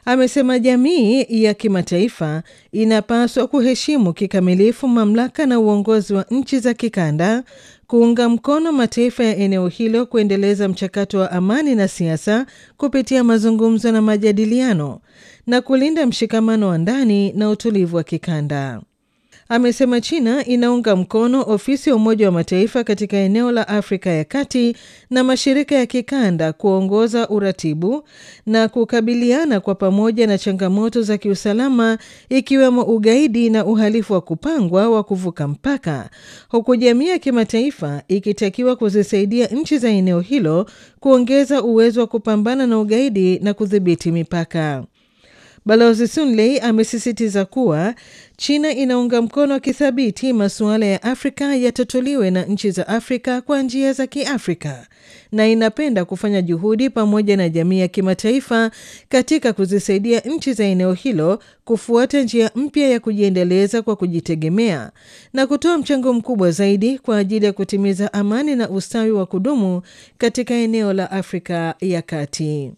amesema jamii ya kimataifa inapaswa kuheshimu kikamilifu mamlaka na uongozi wa nchi za kikanda, kuunga mkono mataifa ya eneo hilo kuendeleza mchakato wa amani na siasa kupitia mazungumzo na majadiliano na kulinda mshikamano wa ndani na utulivu wa kikanda. Amesema China inaunga mkono ofisi ya Umoja wa Mataifa katika eneo la Afrika ya Kati na mashirika ya kikanda kuongoza uratibu na kukabiliana kwa pamoja na changamoto za kiusalama ikiwemo ugaidi na uhalifu wa kupangwa wa kuvuka mpaka, huku jamii ya kimataifa ikitakiwa kuzisaidia nchi za eneo hilo kuongeza uwezo wa kupambana na ugaidi na kudhibiti mipaka. Balozi Sunley amesisitiza kuwa China inaunga mkono kithabiti masuala ya Afrika yatatuliwe na nchi za Afrika kwa njia za Kiafrika na inapenda kufanya juhudi pamoja na jamii ya kimataifa katika kuzisaidia nchi za eneo hilo kufuata njia mpya ya kujiendeleza kwa kujitegemea na kutoa mchango mkubwa zaidi kwa ajili ya kutimiza amani na ustawi wa kudumu katika eneo la Afrika ya Kati.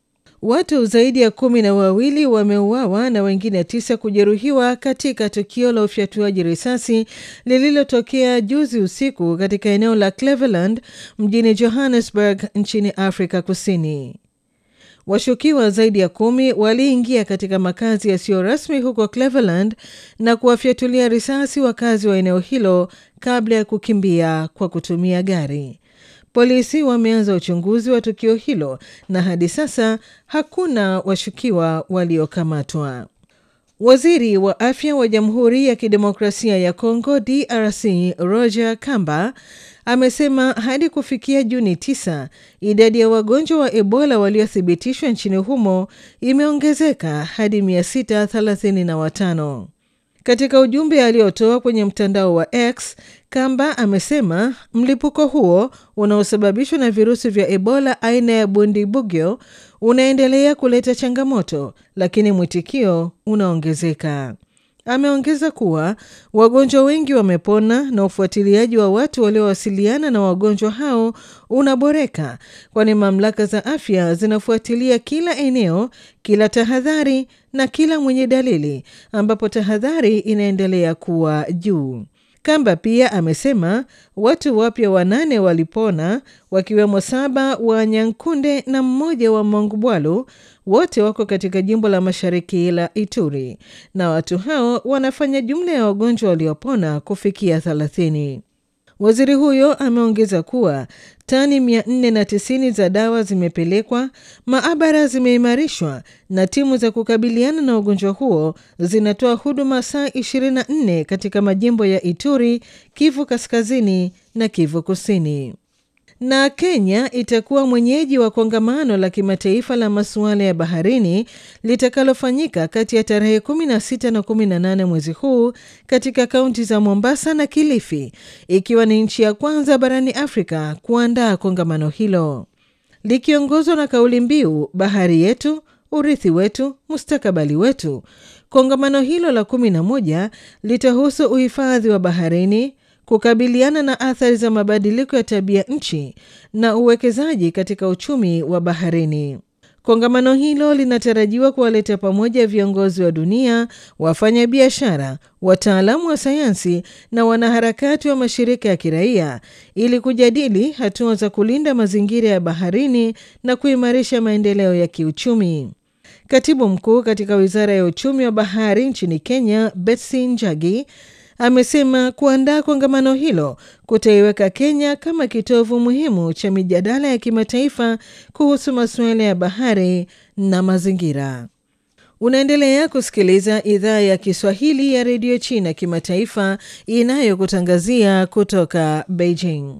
Watu zaidi ya kumi na wawili wameuawa na wengine tisa kujeruhiwa katika tukio la ufyatuaji risasi lililotokea juzi usiku katika eneo la Cleveland mjini Johannesburg nchini Afrika Kusini. Washukiwa zaidi ya kumi waliingia katika makazi yasiyo rasmi huko Cleveland na kuwafyatulia risasi wakazi wa eneo hilo kabla ya kukimbia kwa kutumia gari. Polisi wameanza uchunguzi wa tukio hilo na hadi sasa hakuna washukiwa waliokamatwa. Waziri wa afya wa Jamhuri ya Kidemokrasia ya Kongo DRC Roger Kamba amesema hadi kufikia Juni 9 idadi ya wagonjwa wa Ebola waliothibitishwa nchini humo imeongezeka hadi 635. Katika ujumbe aliotoa kwenye mtandao wa X, Kamba amesema mlipuko huo unaosababishwa na virusi vya Ebola aina ya Bundibugyo unaendelea kuleta changamoto, lakini mwitikio unaongezeka. Ameongeza kuwa wagonjwa wengi wamepona na ufuatiliaji wa watu waliowasiliana na wagonjwa hao unaboreka, kwani mamlaka za afya zinafuatilia kila eneo, kila tahadhari na kila mwenye dalili, ambapo tahadhari inaendelea kuwa juu. Kamba pia amesema watu wapya wanane walipona wakiwemo saba wa Nyankunde na mmoja wa Mongubwalu, wote wako katika jimbo la mashariki la Ituri, na watu hao wanafanya jumla ya wagonjwa waliopona kufikia thelathini. Waziri huyo ameongeza kuwa tani 490 za dawa zimepelekwa, maabara zimeimarishwa na timu za kukabiliana na ugonjwa huo zinatoa huduma saa 24 katika majimbo ya Ituri, Kivu Kaskazini na Kivu Kusini. Na Kenya itakuwa mwenyeji wa kongamano la kimataifa la masuala ya baharini litakalofanyika kati ya tarehe 16 na 18 mwezi huu katika kaunti za Mombasa na Kilifi, ikiwa ni nchi ya kwanza barani Afrika kuandaa kongamano hilo likiongozwa na kauli mbiu bahari yetu, urithi wetu, mustakabali wetu. Kongamano hilo la 11 litahusu uhifadhi wa baharini kukabiliana na athari za mabadiliko ya tabia nchi na uwekezaji katika uchumi wa baharini. Kongamano hilo linatarajiwa kuwaleta pamoja viongozi wa dunia, wafanyabiashara, wataalamu wa sayansi na wanaharakati wa mashirika ya kiraia ili kujadili hatua za kulinda mazingira ya baharini na kuimarisha maendeleo ya kiuchumi. Katibu mkuu katika wizara ya uchumi wa bahari nchini Kenya, Betsy Njagi amesema kuandaa kongamano hilo kutaiweka Kenya kama kitovu muhimu cha mijadala ya kimataifa kuhusu masuala ya bahari na mazingira. Unaendelea kusikiliza idhaa ya Kiswahili ya redio China kimataifa inayokutangazia kutoka Beijing.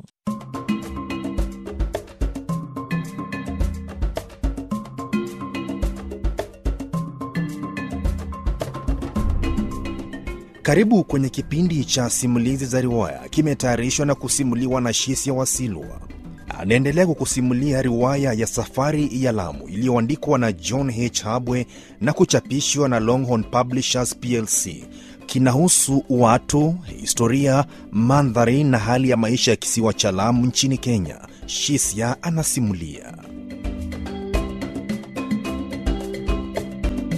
Karibu kwenye kipindi cha simulizi za riwaya, kimetayarishwa na kusimuliwa na Shisia Wasilwa. Anaendelea kukusimulia riwaya ya Safari ya Lamu iliyoandikwa na John H. Habwe na kuchapishwa na Longhorn Publishers plc. Kinahusu watu, historia, mandhari na hali ya maisha ya kisiwa cha Lamu nchini Kenya. Shisia anasimulia.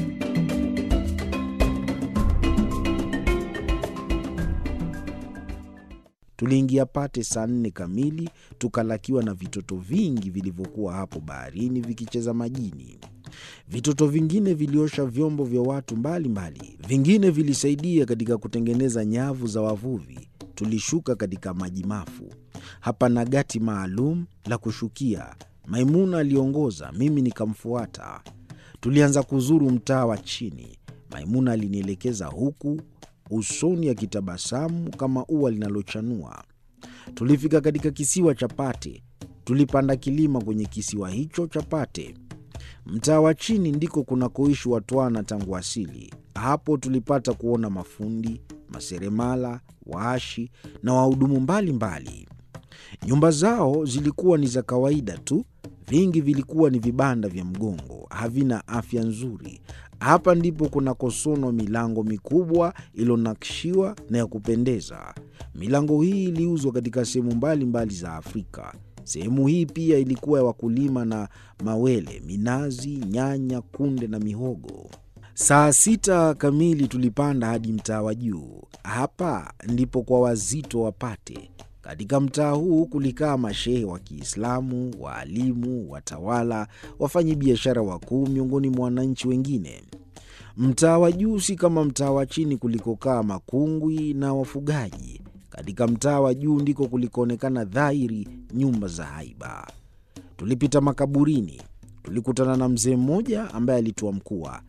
Tuliingia Pate saa nne kamili, tukalakiwa na vitoto vingi vilivyokuwa hapo baharini vikicheza majini. Vitoto vingine viliosha vyombo vya watu mbalimbali mbali. Vingine vilisaidia katika kutengeneza nyavu za wavuvi. Tulishuka katika maji mafu. Hapana gati maalum la kushukia. Maimuna aliongoza, mimi nikamfuata. Tulianza kuzuru mtaa wa chini. Maimuna alinielekeza huku usoni akitabasamu kama ua linalochanua. Tulifika katika kisiwa cha Pate. Tulipanda kilima kwenye kisiwa hicho cha Pate. Mtaa wa chini ndiko kunakoishi Watwana tangu asili. Hapo tulipata kuona mafundi, maseremala, waashi na wahudumu mbalimbali. Nyumba zao zilikuwa ni za kawaida tu, vingi vilikuwa ni vibanda vya mgongo, havina afya nzuri. Hapa ndipo kunakosonwa milango mikubwa iliyonakshiwa na ya kupendeza. Milango hii iliuzwa katika sehemu mbalimbali za Afrika. Sehemu hii pia ilikuwa ya wakulima na mawele, minazi, nyanya, kunde na mihogo. Saa sita kamili tulipanda hadi mtaa wa juu. Hapa ndipo kwa wazito wapate. Katika mtaa huu kulikaa mashehe wa Kiislamu, waalimu, watawala, wafanyi biashara wakuu, miongoni mwa wananchi wengine. Mtaa wa juu si kama mtaa wa chini kulikokaa makungwi na wafugaji. Katika mtaa wa juu ndiko kulikoonekana dhahiri nyumba za haiba. Tulipita makaburini, tulikutana na mzee mmoja ambaye alitoa mkua.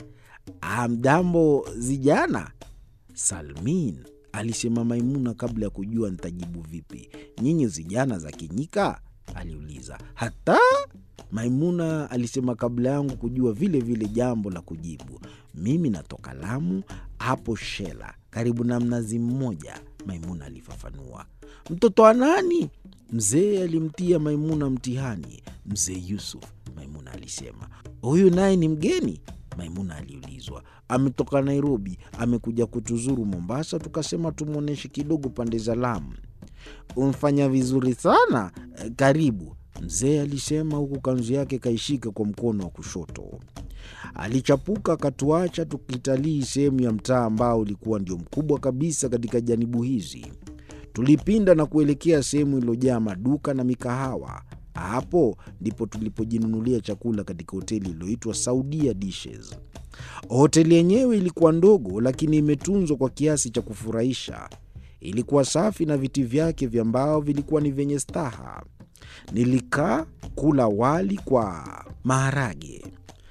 Hamjambo zijana? Salmin, alisema Maimuna kabla ya kujua nitajibu vipi. Nyinyi zijana za Kinyika? aliuliza. Hata Maimuna alisema kabla yangu kujua vile vile jambo la kujibu. Mimi natoka Lamu, hapo Shela, karibu na mnazi mmoja, Maimuna alifafanua. Mtoto wa nani? Mzee alimtia Maimuna mtihani. Mzee Yusuf, Maimuna alisema. Huyu naye ni mgeni? Maimuna aliulizwa. Ametoka Nairobi, amekuja kutuzuru Mombasa, tukasema tumwonyeshe kidogo pande za Lamu. Umfanya vizuri sana, karibu, mzee alisema, huku kanzu yake kaishika kwa mkono wa kushoto. Alichapuka akatuacha tukitalii sehemu ya mtaa ambao ulikuwa ndio mkubwa kabisa katika janibu hizi. Tulipinda na kuelekea sehemu iliyojaa maduka na mikahawa. Hapo ndipo tulipojinunulia chakula katika hoteli iliyoitwa Saudia Dishes. Hoteli yenyewe ilikuwa ndogo, lakini imetunzwa kwa kiasi cha kufurahisha. Ilikuwa safi na viti vyake vya mbao vilikuwa ni vyenye staha. Nilikaa kula wali kwa maharage.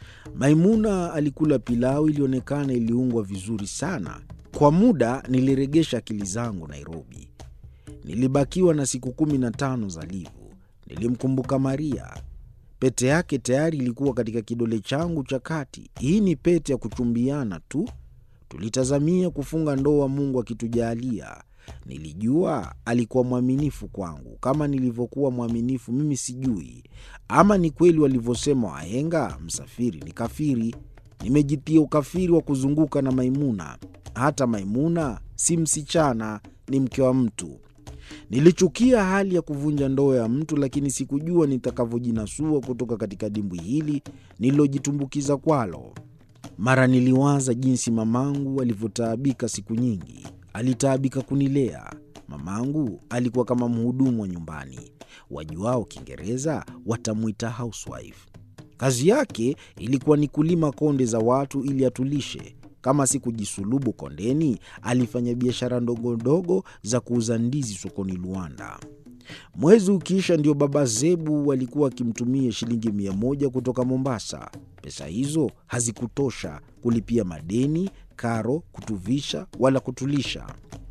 Maimuna alikula pilau ilionekana iliungwa vizuri sana. Kwa muda niliregesha akili zangu Nairobi. Nilibakiwa na siku kumi na tano za livu. Nilimkumbuka Maria. Pete yake tayari ilikuwa katika kidole changu cha kati. Hii ni pete ya kuchumbiana tu. Tulitazamia kufunga ndoa, Mungu akitujalia. Nilijua alikuwa mwaminifu kwangu kama nilivyokuwa mwaminifu mimi. Sijui ama ni kweli walivyosema wahenga, msafiri ni kafiri. Nimejitia ukafiri wa kuzunguka na Maimuna. Hata Maimuna si msichana, ni mke wa mtu. Nilichukia hali ya kuvunja ndoa ya mtu, lakini sikujua nitakavyojinasua kutoka katika dimbwi hili nililojitumbukiza kwalo. Mara niliwaza jinsi mamangu alivyotaabika siku nyingi. Alitaabika kunilea. Mamangu alikuwa kama mhudumu wa nyumbani, wajuao Kiingereza watamwita housewife. Kazi yake ilikuwa ni kulima konde za watu ili atulishe. Kama si kujisulubu kondeni, alifanya biashara ndogo ndogo za kuuza ndizi sokoni Luanda. Mwezi ukiisha, ndio baba Zebu walikuwa wakimtumia shilingi mia moja kutoka Mombasa. Pesa hizo hazikutosha kulipia madeni, karo, kutuvisha wala kutulisha.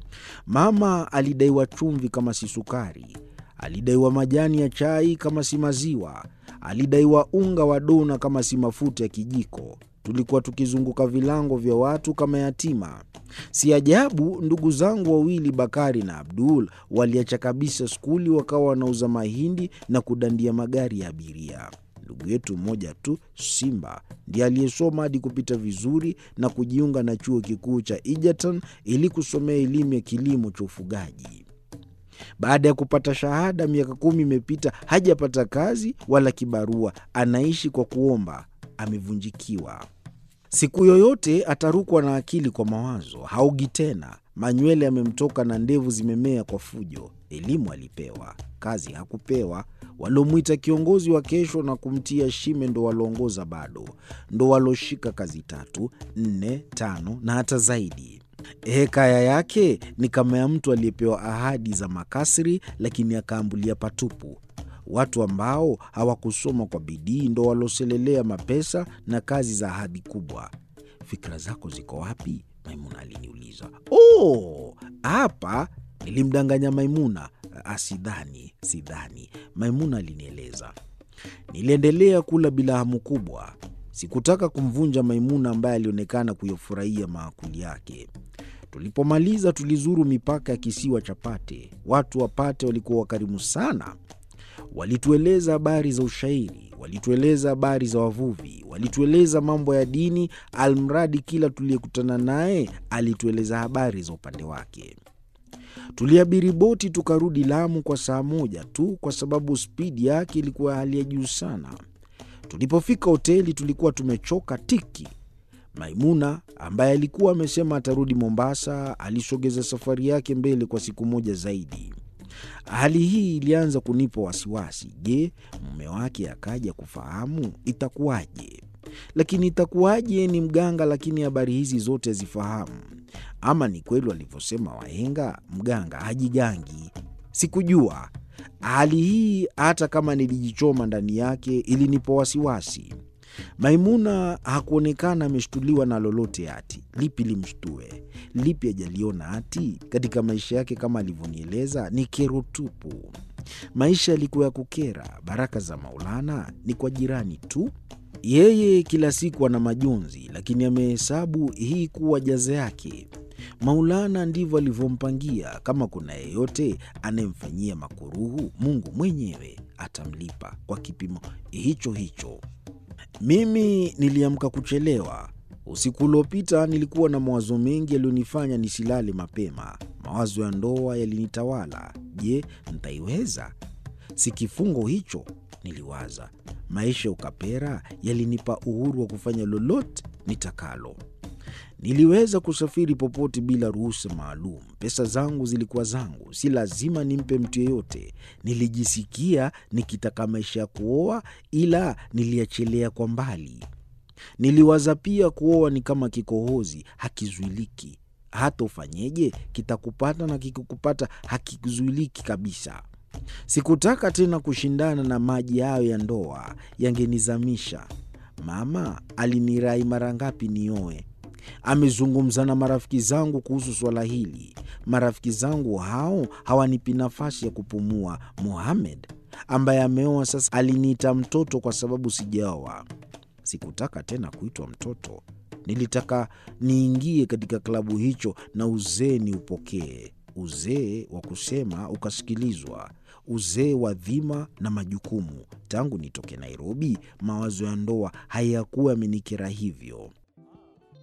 Mama alidaiwa chumvi kama si sukari, alidaiwa majani ya chai kama si maziwa, alidaiwa unga wa dona kama si mafuta ya kijiko. Tulikuwa tukizunguka vilango vya watu kama yatima. Si ajabu ndugu zangu wawili Bakari na Abdul waliacha kabisa skuli, wakawa wanauza mahindi na kudandia magari ya abiria. Ndugu yetu mmoja tu Simba ndiye aliyesoma hadi kupita vizuri na kujiunga na chuo kikuu cha Egerton ili kusomea elimu ya kilimo cha ufugaji. Baada ya kupata shahada, miaka kumi imepita, hajapata kazi wala kibarua, anaishi kwa kuomba. Amevunjikiwa. Siku yoyote atarukwa na akili kwa mawazo, haogi tena, manywele yamemtoka na ndevu zimemea kwa fujo. Elimu alipewa, kazi hakupewa. Waliomwita kiongozi wa kesho na kumtia shime ndo walioongoza bado, ndo waloshika kazi tatu, nne, tano na hata zaidi. Hekaya yake ni kama ya mtu aliyepewa ahadi za makasri, lakini akaambulia patupu. Watu ambao hawakusoma kwa bidii ndo waloselelea mapesa na kazi za ahadi kubwa. Fikra zako ziko wapi? Maimuna aliniuliza. Oh, hapa nilimdanganya Maimuna. Asidhani, sidhani, Maimuna alinieleza. Niliendelea kula bila hamu kubwa. Sikutaka kumvunja Maimuna ambaye alionekana kuyafurahia maakuli yake. Tulipomaliza tulizuru mipaka ya kisiwa cha Pate. Watu wa Pate walikuwa wakarimu sana. Walitueleza habari za ushairi, walitueleza habari za wavuvi, walitueleza mambo ya dini, almradi kila tuliyekutana naye alitueleza habari za upande wake. Tuliabiri boti tukarudi Lamu kwa saa moja tu, kwa sababu spidi yake ilikuwa hali ya juu sana. Tulipofika hoteli tulikuwa tumechoka tiki. Maimuna ambaye alikuwa amesema atarudi Mombasa alisogeza safari yake mbele kwa siku moja zaidi. Hali hii ilianza kunipa wasiwasi. Je, mume wake akaja kufahamu itakuwaje? Lakini itakuwaje? Ni mganga, lakini habari hizi zote hazifahamu. Ama ni kweli walivyosema wahenga, mganga hajigangi? Sikujua. Hali hii hata kama nilijichoma ndani yake ilinipa wasiwasi. Maimuna hakuonekana ameshtuliwa na lolote. Ati lipi limshtue? Lipi ajaliona? Ati katika maisha yake, kama alivyonieleza, ni kero tupu. Maisha yalikuwa ya kukera. Baraka za Maulana ni kwa jirani tu. Yeye kila siku ana majonzi, lakini amehesabu hii kuwa jaza yake. Maulana ndivyo alivyompangia. Kama kuna yeyote anayemfanyia makuruhu, Mungu mwenyewe atamlipa kwa kipimo hicho hicho. Mimi niliamka kuchelewa. Usiku uliopita nilikuwa na mawazo mengi yaliyonifanya nisilale mapema. Mawazo ya ndoa yalinitawala. Je, ntaiweza? Si kifungo hicho, niliwaza. Maisha ya ukapera yalinipa uhuru wa kufanya lolote nitakalo. Niliweza kusafiri popote bila ruhusa maalum. Pesa zangu zilikuwa zangu, si lazima nimpe mtu yeyote. Nilijisikia nikitaka maisha ya kuoa, ila niliachelea kwa mbali. Niliwaza pia kuoa ni kama kikohozi, hakizuiliki. Hata ufanyeje, kitakupata na kikikupata hakizuiliki kabisa. Sikutaka tena kushindana na maji hayo ya ndoa, yangenizamisha. Mama alinirai mara ngapi nioe. Amezungumza na marafiki zangu kuhusu swala hili. Marafiki zangu hao hawanipi nafasi ya kupumua. Muhamed ambaye ameoa sasa aliniita mtoto kwa sababu sijaoa. Sikutaka tena kuitwa mtoto. Nilitaka niingie katika klabu hicho na uzee ni upokee, uzee wa kusema ukasikilizwa, uzee wa dhima na majukumu. Tangu nitoke Nairobi, mawazo ya ndoa hayakuwa yamenikera hivyo.